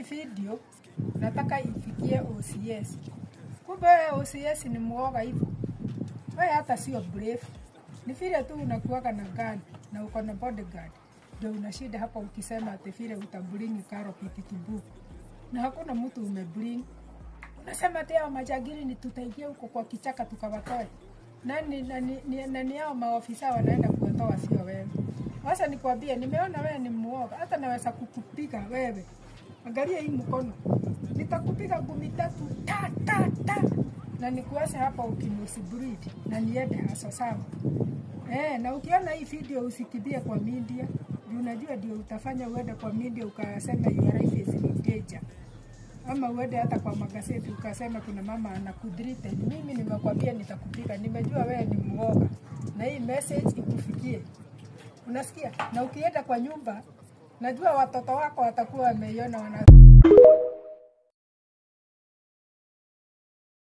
video nataka ifikie OCS. Kumbe wewe OCS ni mwoga hivyo. Wewe hata sio brave. Ni vile tu unakuwaga na gun na uko na bodyguard. Ndio unashinda hapa ukisema ati vile utabring karo pikitubuku. Na hakuna mtu umebring. Unasema ati hao majagiri ni tutaingia huko kwa kichaka tukawatoe. Nani nani ni, nani hao maofisa wanaenda kuwatoa sio wewe. Sasa nikwambie, nimeona wewe ni muoga, hata naweza kukupiga wewe. Angalia hii mkono, nitakupiga ngumi tatu ta ta ta, na nikuache hapa ukinusi breed na niende hasa sawa. Eh, na ukiona hii video usikimbie kwa media, juu unajua ndio utafanya uende kwa media ukasema your life is in danger ama uende hata kwa magazeti ukasema kuna mama anakudrite. Mimi nimekwambia nitakupiga, nimejua wewe ni mwoga, na hii message ikufikie. Unasikia? Na ukienda kwa nyumba, najua watoto wako watakuwa wameiona wana